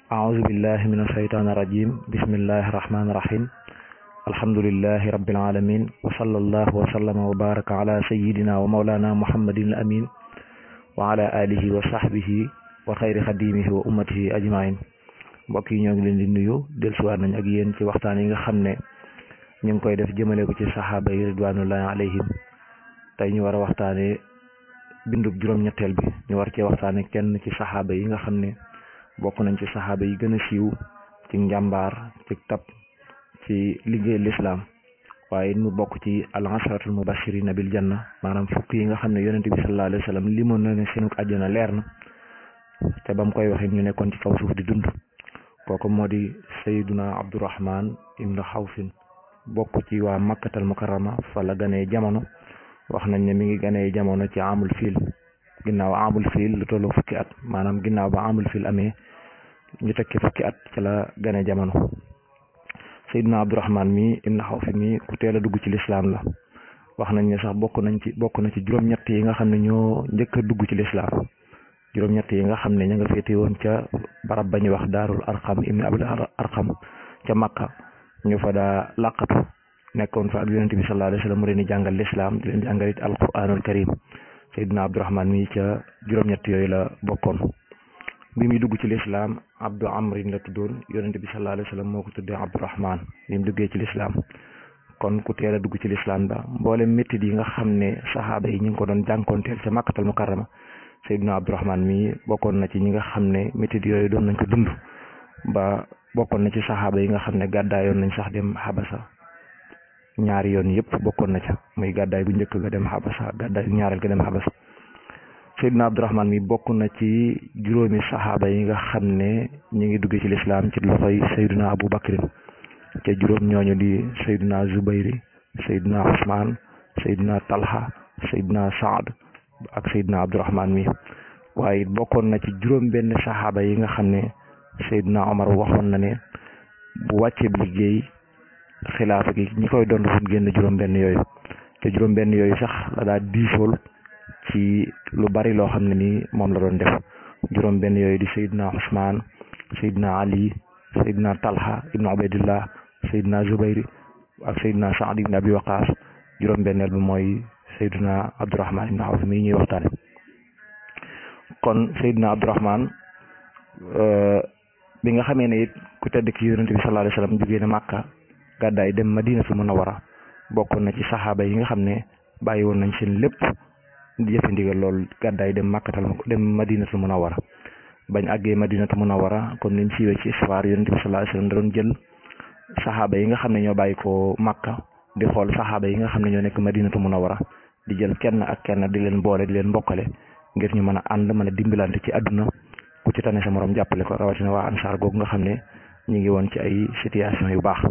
أعوذ بالله من الشيطان الرجيم بسم الله الرحمن الرحيم الحمد لله رب العالمين وصلى الله وسلم وبارك على سيدنا ومولانا محمد الأمين وعلى آله وصحبه وخير خديمه وأمته أجمعين mbokk yi ñoo ngi leen di nuyu dellusiwaat nañ ak yéen ci waxtaan yi nga xam ne ñu ngi koy def jëmale ko ci saxaaba yi ridwanullahi alayhim tey ñu war a waxtaane bindub juróom-ñetteel bi ñu war cee waxtaane kenn ci saxaaba yi nga xam ne bokk nañ ci saxaaba yi gën a siiw ci njàmbaar ci tab ci liggéey lislaam waaye mu bokk ci al asharatul mubashirina bil janna maanaam fukk yi nga xam ne yonente bi sallallahu alayhi wa sallam limoon na ne seenuk àjjana leer na te ba mu koy waxee ñu nekkoon ci kaw suuf di dund kooku moo di sayduna abdurahman ibnu xawfin bokk ci waa makkatal mukarrama fa la ganee jamono wax nañ ne mi ngi ganee jamono ci amul fiil ginnaaw amul fiil lu tollu fukki at maanaam ginnaaw ba amul fiil amee ñu tekki fukki at ci la ganee jamono sayduna abdurahman mi ibnu xawfin mi ku teel a dugg ci lislaam la wax nañ ne sax bokk nañ ci bokk na ci juróom-ñett yi nga xam ne ñoo njëkk a dugg ci lislaam juróom-ñett yi nga xam ne ña nga féete woon ca barab ba ñuy wax daarul arqam ibni abul arqam ca makka ñu fa daa làqatu nekkoon fa ak yonente bi sallallahu alayhi wa sallam mu leen di jàngal lislaam di leen jàngal it alquranul karim sayyidina abdurahman mi ca juróom-ñett yooyu la bokkoon bi muy dugg ci lislaam abdu amrin la tuddoon yonente bi sallallahu alayhi wa sallam moo ko tuddee abdurahman bi mu duggee ci lislaam kon ku teel a dugg ci lislaam ba mboolem méttit yi nga xam ne saxaaba yi ñu ngi ko doon jànkoonteel ca makkatal mukarrama Seydina Abdourahman mi bokkoon na ci ñi nga xam ne métit yooyu doon nañ ko dund ba bokkoon na ci saxaaba yi nga xam ne gàddaayoon nañ sax dem xabasa ñaari yoon yëpp bokkoon na ca muy gàddaay bu njëkk ga dem xabasa gàddaay ñaareel ga dem xabasa Seydina Abdourahman mi bokk na ci juróomi saxaaba yi nga xam ne ñi ngi duggee ci lislaam ci loxoy Seydina Abu Bakrin ca juróom ñooñu di Seydina Zubayri Seydina Usmaan Seydina Talha Seydina Saad ak Seydina Abdourahman mi waaye bokkoon na ci juróom benn saxaaba yi nga xam ne Seydina Omar waxoon na ne bu wàccee liggéey xilaafa gi ñi koy doon fu génn juróom benn yooyu te juróom benn yooyu sax la daa diisool ci lu bari loo xam ne ni moom la doon def juróom benn yooyu di Seydina Ousmane Seydina Ali Seydina Talha ibnu Ubaydillah Seydina Zubayri ak Seydina Saad ibnu Abi Waqaas juróom benneel bi mooy Seydina Abdourahman ibn Awf mii ñuy waxtaane kon Seydina Abdourahman bi nga xamee ne it ku tedd ki yonente bi sallallahu alayhi wasallam jógee na Màkka gàddaay dem Madinatu Munawwara bokkoon na ci saxaaba yi nga xam ne bàyyi woon nañ seen lépp di jëfe ndigal lool gàddaay dem Màkkatal dem Madinatu Munawwara bañ àggee Madinatu Munawwara comme ni mu siiwee ci histoire yonente bi sallallahu alayhi wasallam da doon jël saxaaba yi nga xam ne ñoo bàyyi ko Màkka di xool saxaaba yi nga xam ne ñoo nekk Madinatu Munawwara di jël kenn ak kenn di leen boole di leen mbokkale ngir ñu mën a ànd mën a dimbalante ci àdduna ku ci tane sa morom jàppale ko rawatina waa ansaar googu nga xam ne ñu ngi woon ci ay situation yu baax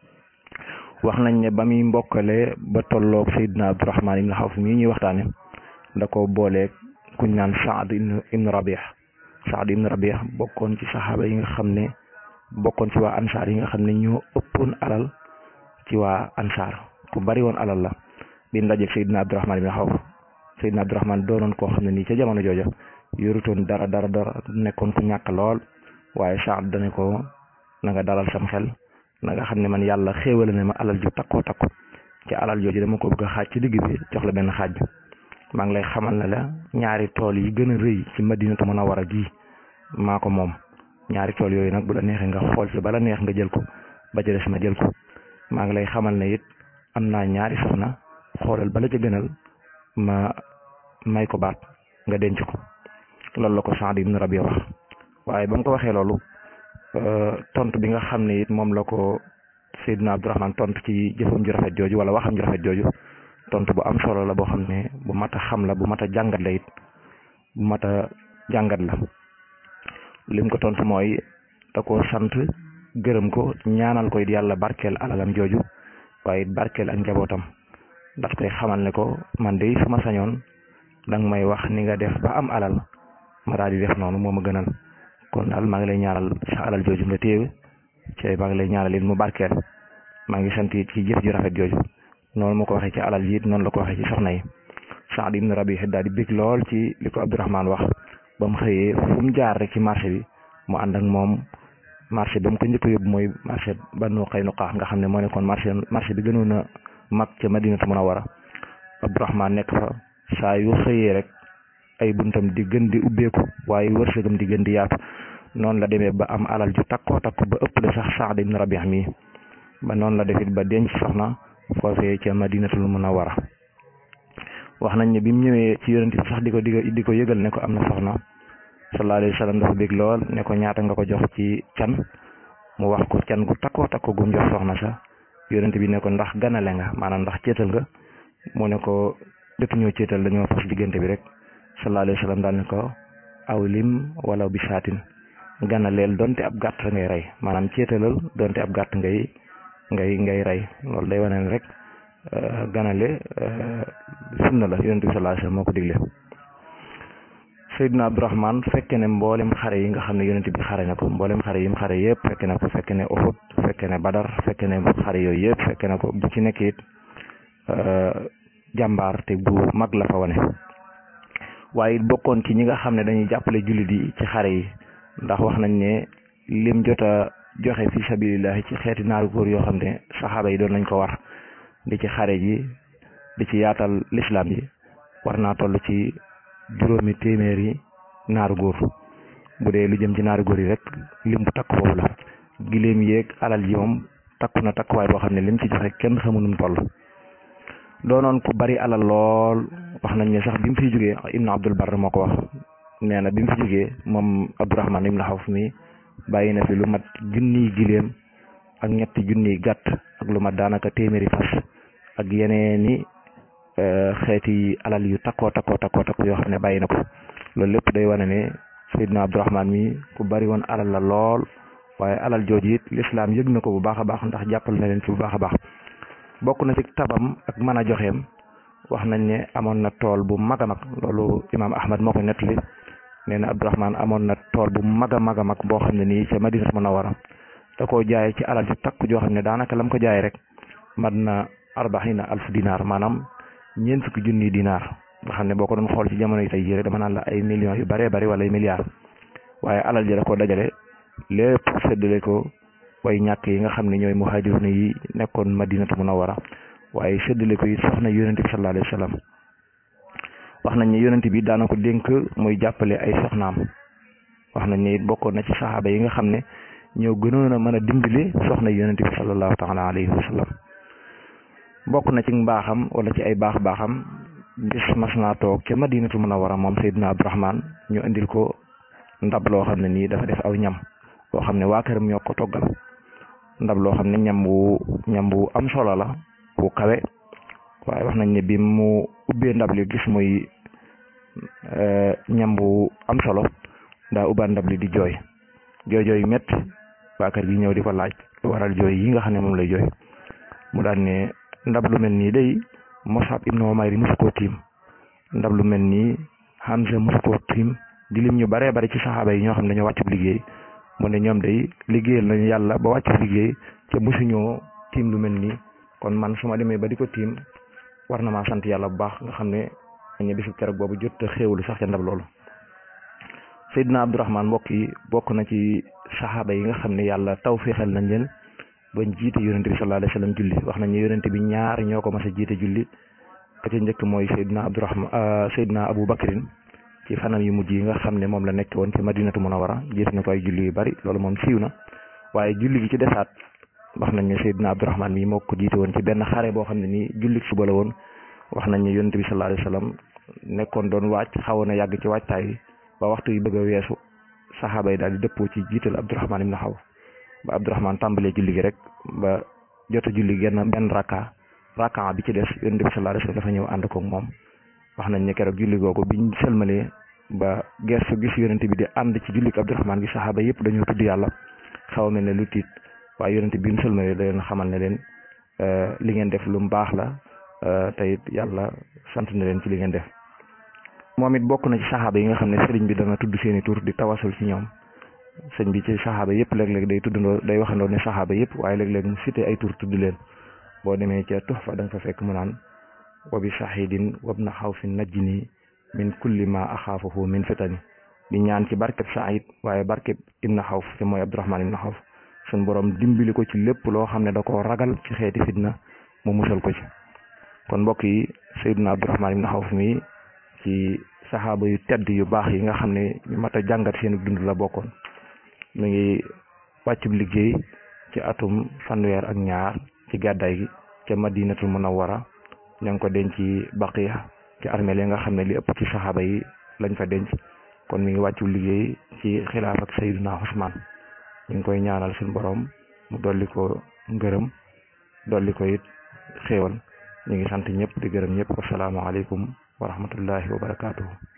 wax nañ ne ba muy mbokkale ba tolloog Seydina Abdourahman ibn Xawf mii ñuy waxtaane da ko booleeg kuñ naan Saad ibn Rabih Saad ibn Rabih bokkoon ci saxaaba yi nga xam ne bokkoon ci waa ansaar yi nga xam ne ñoo ëppoon alal ci waa ansaar ku bari woon alal la bi mu dajeeg Seydina Abdourahman ibn Xawf Seydina Abdourahman doonoon koo xam ne nii ca jamono jooja yorutoon dara dara dara nekkoon ku ñàkk lool waaye Saad dane ko na nga dalal sam xel na nga xam ne man yàlla xéewale ne ma alal ju takkoo takko ci alal jooju dama ko bëgg a xaaj ci digg bi jox la benn xaaj bi maa ngi lay xamal ne la ñaari tool yi gën a rëy ci Madinatu Munawwara gii maa ko moom ñaari tool yooyu nag bu la neexee nga xool ci bala neex nga jël ko ba ca des ma jël ko maa ngi lay xamal ne it am naa ñaari soxna xoolal bala ca gënal ma may ko baat nga denc ko loolu la ko Saad ibn Rabi wax waaye ba mu ko waxee loolu tontu bi nga xam ne it moom la ko Seydina Abdourahman tontu ci jëfam ju rafet jooju wala waxam ju rafet jooju tontu bu am solo la boo xam ne bu mat a xam la bu mat a jàngat la it bu mat a jàngat la lim ko tontu mooy da ko sant gërëm ko ñaanal ko it yàlla barkeel alalam jooju waaye it barkeel ak njabootam daf koy xamal ne ko man de su ma sañoon danga may wax ni nga def ba am alal ma daal di def noonu moo ma gënal kon daal maa ngi lay ñaanal sa alal jooju nga téewe ci maa ngi lay ñaanal it mu barkeel maa ngi sant it ci jëf ju rafet jooju noonu ma ko waxee ci alal ji it noonu la ko waxee ci soxna yi Saad ibn Rabi daal di bég lool ci li ko Abdourahman wax ba mu xëyee fu mu jaar rek ci marché bi mu ànd ak moom marché ba mu ko njëkk a yóbbu mooy marché Banu Qaynuqa nga xam ne moo nekkoon marché marché bi gënoon a mag ca Madinatu Munawwara Abdourahman nekk fa saa yu xëyee rek ay buntam di gën di ubbeeku waaye wërsëgam di gën di yaatu noonu la demee ba am alal ju takkoo takku ba ëpp de sax Saad ibn Rabi' mi ba noonu la defit ba denc soxna foofee ca Madinatul Munawwara wax nañ ne bi mu ñëwee ci yonent bi sax di ko di ko yëgal ne ko am na soxna sallallahu alayhi wa sallam dafa bég lool ne ko ñaata nga ko jox ci can mu wax ko can gu takkoo takkoo gum jox soxna sa yonent bi ne ko ndax ganale nga maanaam ndax céetal nga mu ne ko dëkk ñoo céetal dañoo fas diggante bi rek sallallahu alayhi wa sallam daal ne ko aw lim wala bi saatin ganaleel donte ab gàtt ngay rey maanaam céetalal donte ab gàtt ngay ngay ngay rey loolu day wane ne rek ganale sunna la yonent bi sallallahu alayhi wa sallam moo ko digle Seydina Abdourahman fekke ne mboolem xare yi nga xam ne yonent bi xare na ko mboolem xare yi mu xare yëpp fekke na ko fekke ne Uhud fekke ne Badar fekke ne xare yooyu yëpp fekke na ko bu ci nekk it jàmbaar te bu mag la fa wane waaye it bokkoon ci ñi nga xam ne dañuy jàppale jullit yi ci xare yi ndax wax nañ ne lim jot a joxe fi sabilillahi ci xeeti naaru góor yoo xam ne saxaaba yi doon nañ ko war di ci xare ji di ci yaatal lislaam yi war naa toll ci juróomi téeméeri naaru góor bu dee lu jëm ci naaru góor yi rek lim bu takk foofu la giléem yeeg alal ji moom takku na takkuwaay boo xam ne lim ci joxe kenn xamul nu mu toll doonoon ku bari alal lool wax nañ ne sax bi mu fiy jógee Ibn Abdul Barr moo ko wax nee na bi mu fi jógee moom Abdourahman ibn Xawf mi bàyyi na fi lu mat junniy giléem ak ñetti junniy gàtt ak lu mat daanaka téeméeri fas ak yeneeni xeeti alal yu takkoo takkoo takkoo takku yoo xam ne bàyyi na ko loolu lépp day wane ne Seydina Abdourahman mi ku bari woon alal la lool waaye alal jooju it lislaam yëg na ko bu baax a baax ndax jàppal na leen ci bu baax a baax bokk na ci tabam ak mën a joxeem wax nañ ne amoon na tool bu mag a mag loolu imaam Ahmad moo ko nettali nee na Abdourahman amoon na tool bu mag a mag a mag boo xam ne nii ca Madinatu Munawwara da koo jaay ci alal ju takku joo xam ne daanaka lam ko jaay rek mat na arbaxina alf dinaar maanaam ñeent fukki junniy dinaar nga xam ne boo ko doon xool ci jamono yi tey jii rek dama naan la ay millions yu bëree bëri wala ay milliards waaye alal ji da koo dajale lépp séddale ko way ñàkk yi nga xam ne ñooy muhajiruna yi nekkoon Madinatu Munawwara waaye séddale ko it soxna yonent bi sallallahu alayhi wa sallam wax nañ ne yonent bi daana ko dénk muy jàppale ay soxnaam wax nañ ne it bokkoon na ci saxaaba yi nga xam ne ñoo gënoon a mën a dimbali soxna yonent bi sallallahu taala alayhi wa sallam bokk na ci mbaaxam wala ci ay baax baaxam bis mas naa toog ca Madinatu Munawwara moom Seydina Abdourahman ñu indil ko ndab loo xam ne nii dafa def aw ñam loo xam ne waa këram ñoo ko toggal ndab loo xam ne ñam wu ñam wu am solo la wu kawe waaye wax nañ ne bi mu ubbee ndab li gis muy ñam wu am solo daa ubbaan ndab li di jooy jooy jooy métti waa kër gi ñëw di ko laaj lu waral jooy yi nga xam ne moom lay jooy mu daan ne ndab lu mel nii day Musab ibnu Umayr musu koo tiim ndab lu mel nii Hamza musu koo tiim di lim ñu baree bari ci saxaaba yi ñoo xam ne dañoo wàccu liggéey mu ne ñoom day liggéeyal nañu yàlla ba wàccu liggéey te musuñoo tiim lu mel nii kon man su ma demee ba di ko tiim war na maa sant yàlla bu baax nga xam ne ñu bisu keroog boobu jot a xéewlu sax ca ndab loolu Seydina Abdourahman mbokk yi bokk na ci saxaaba yi nga xam ne yàlla taw féexal nañ leen bañ jiite yonente bi sallallahu alayhi wa sallam julli wax nañ ne yonente bi ñaar ñoo ko mas a jiite julli ka ca njëkk mooy Seydina Abdourahman Seydina Abou Bakrin ci fanam yu mujj yi nga xam ne moom la nekk woon ci Madinatu Munawwara jiite na ko ay julli yu bari loolu moom siiw na waaye julli gi ci desaat wax nañ ne Seydina Abdourahman mi moo ko jiite woon ci benn xare boo xam ne nii jullit suba la woon wax nañ ne yonente bi sallallahu alayhi wa sallam nekkoon doon wàcc xawoon a yàgg ci waajtaay yi ba waxtu yi bëgg a weesu saxaaba yi daal di dëppoo ci jiital Abdourahman ibn Xawf ba Abdourahman tàmbalee julli gi rek ba jot a julli genn benn rakka rakka bi ci des yonente bi sallallahu alayhi wa sallam dafa ñëw ànd koog moom wax nañ ne keroog julli googu biñ sëlmalee ba gestu gis yonente bi di ànd ci jullik Abdourahman gi saxaaba yëpp dañoo tudd yàlla xaw a mel ne lu tiit waaye yonente bi mu sëlmalee da leen xamal ne leen li ngeen def lu mu baax la te it yàlla sant na leen ci li ngeen def moom it bokk na ci saxaaba yi nga xam ne sëriñ bi dana tudd seeni tur di tawasul ci ñoom sëñ bi ci saxaaba yëpp léeg-léeg day tuddandoo day waxandoo ne saxaaba yëpp waaye léeg-léeg mu cité ay tur tudd leen boo demee ca Tuhfa da nga fa fekk mu naan wa bi shahidin wabna xawfin najjini min kulli ma axaafahu min fitani di ñaan ci barkeb Saïd waaye barkeb Ibn Xawf te mooy Abdurahmaan Ibn Xawf suñ borom dimbali ko ci lépp loo xam ne da koo ragal ci xeeti fitna mu musal ko ci kon mbokk yi Seydina Abdurahmaan Ibn Xawf mi ci saxaaba yu tedd yu baax yi nga xam ne ñu mat a jàngat seen dund la bokkoon mi ngi wàccub liggéey ci atum fanweer ak ñaar ci gàddaay gi ca madinatul munawwara ña ngi ko denc ci baqiya ci armeel yi nga xam ne li ëpp ci saxaaba yi lañ fa denc kon mi ngi wàccub liggéey ci xilaaf ak Seydina Usmaan ñu ngi koy ñaanal suñu borom mu dolli ko ngërëm dolli ko it xéewal ñu ngi sant ñëpp di gërëm ñëpp wasalaamaaleykum wa rahmatullahi wa barakaatuhu